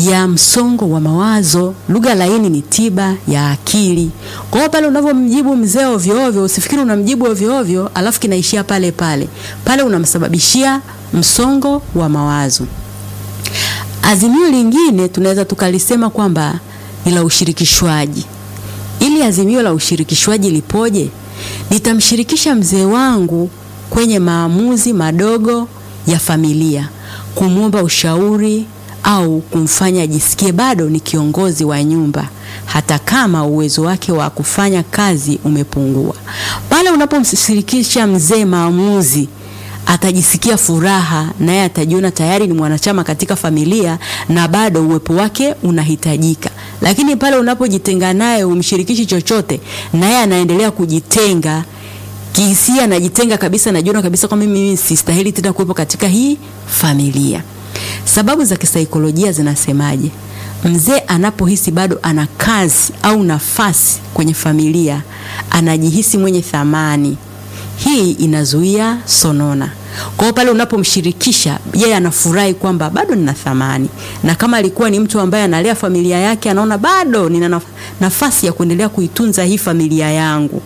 ya msongo wa mawazo. Lugha laini ni tiba ya akili. Kwa hiyo pale unavyomjibu mzee ovyo ovyo, usifikiri unamjibu ovyo ovyo alafu kinaishia pale pale. Pale unamsababishia msongo wa mawazo. Azimio lingine tunaweza tukalisema kwamba ni la ushirikishwaji. Ili azimio la ushirikishwaji lipoje? Nitamshirikisha mzee wangu kwenye maamuzi madogo ya familia, kumwomba ushauri au kumfanya ajisikie bado ni kiongozi wa nyumba hata kama uwezo wake wa kufanya kazi umepungua. Pale unapomshirikisha mzee maamuzi, atajisikia furaha, naye atajiona tayari ni mwanachama katika familia na bado uwepo wake unahitajika. Lakini pale unapojitenga naye, umshirikishi chochote, naye anaendelea kujitenga kihisia, anajitenga kabisa, anajiona kabisa kwamba mimi sistahili tena kuwepo katika hii familia. Sababu za kisaikolojia zinasemaje? Mzee anapohisi bado ana kazi au nafasi kwenye familia, anajihisi mwenye thamani. Hii inazuia sonona. Kwa hiyo pale unapomshirikisha yeye, anafurahi kwamba bado nina thamani, na kama alikuwa ni mtu ambaye analea familia yake, anaona bado nina nafasi ya kuendelea kuitunza hii familia yangu.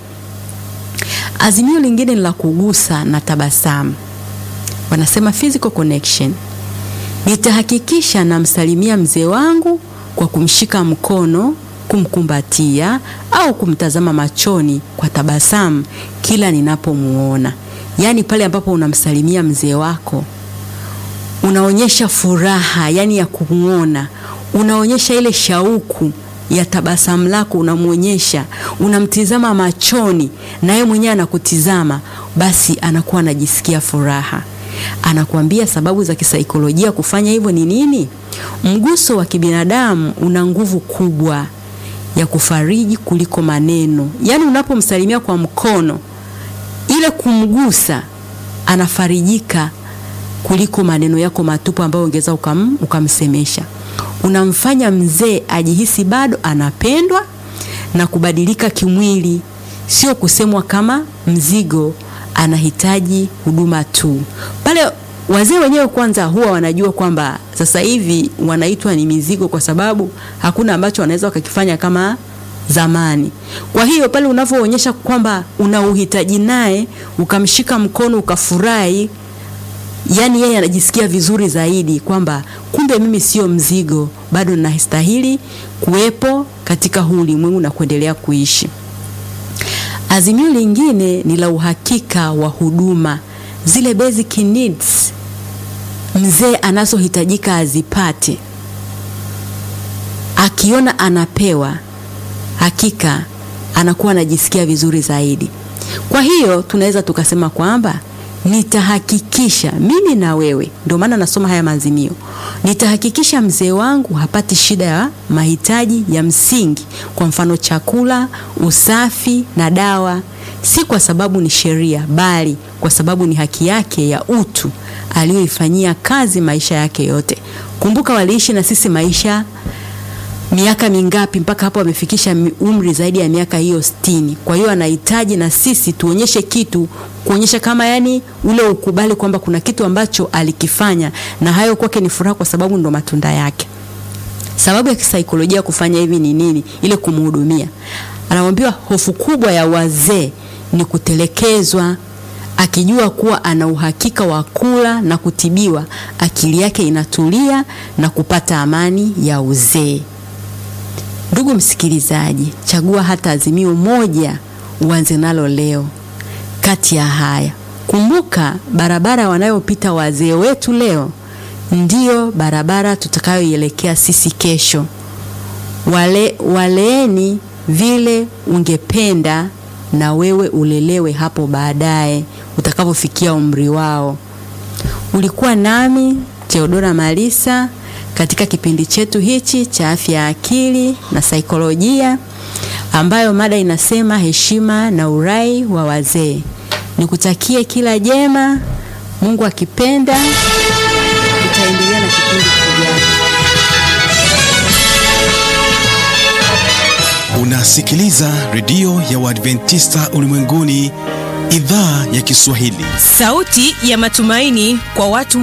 Azimio lingine ni la kugusa na tabasamu, wanasema physical connection. Nitahakikisha namsalimia mzee wangu kwa kumshika mkono, kumkumbatia au kumtazama machoni kwa tabasamu kila ninapomuona. Yaani pale ambapo unamsalimia mzee wako unaonyesha furaha, yani ya kumuona, unaonyesha ile shauku ya tabasamu lako, unamwonyesha, unamtizama machoni na yeye mwenyewe anakutizama, basi anakuwa anajisikia furaha. Anakuambia sababu za kisaikolojia kufanya hivyo ni nini? Mguso wa kibinadamu una nguvu kubwa ya kufariji kuliko maneno. Yaani unapomsalimia kwa mkono, ile kumgusa, anafarijika kuliko maneno yako matupu ambayo ungeweza ukam, ukamsemesha. Unamfanya mzee ajihisi bado anapendwa na kubadilika kimwili, sio kusemwa kama mzigo anahitaji huduma tu. Pale wazee wenyewe kwanza huwa wanajua kwamba sasa hivi wanaitwa ni mizigo, kwa sababu hakuna ambacho wanaweza wakakifanya kama zamani. Kwa hiyo pale unavyoonyesha kwamba una uhitaji naye, ukamshika mkono, ukafurahi, yani yeye anajisikia vizuri zaidi kwamba kumbe mimi sio mzigo, bado nastahili kuwepo katika huu ulimwengu na kuendelea kuishi. Azimio lingine ni la uhakika wa huduma, zile basic needs mzee anazohitajika azipate. Akiona anapewa, hakika anakuwa anajisikia vizuri zaidi. Kwa hiyo tunaweza tukasema kwamba nitahakikisha mimi na wewe, ndio maana nasoma haya maazimio, nitahakikisha mzee wangu hapati shida ya mahitaji ya msingi, kwa mfano chakula, usafi na dawa, si kwa sababu ni sheria, bali kwa sababu ni haki yake ya utu aliyoifanyia kazi maisha yake yote. Kumbuka waliishi na sisi maisha miaka mingapi mpaka hapo amefikisha umri zaidi ya miaka hiyo sitini. Kwa hiyo anahitaji na sisi tuonyeshe kitu, kuonyesha kama yani ule ukubali kwamba kuna kitu ambacho alikifanya na hayo kwake ni furaha, kwa sababu ndo matunda yake. Sababu ya kisaikolojia kufanya hivi ni nini? Ile kumhudumia. Anamwambiwa hofu kubwa ya wazee ni kutelekezwa. Akijua kuwa ana uhakika wa kula na kutibiwa, akili yake inatulia na kupata amani ya uzee. Ndugu msikilizaji, chagua hata azimio moja uanze nalo leo kati ya haya. Kumbuka, barabara wanayopita wazee wetu leo ndiyo barabara tutakayoielekea sisi kesho. Wale, waleeni vile ungependa na wewe ulelewe hapo baadaye utakapofikia umri wao. Ulikuwa nami Theodora Malisa katika kipindi chetu hichi cha afya ya akili na saikolojia, ambayo mada inasema heshima na urai wa wazee. Nikutakie kila jema, Mungu akipenda tutaendelea na kipindi kijacho. Unasikiliza redio ya Waadventista ulimwenguni, idhaa ya Kiswahili, sauti ya matumaini kwa watu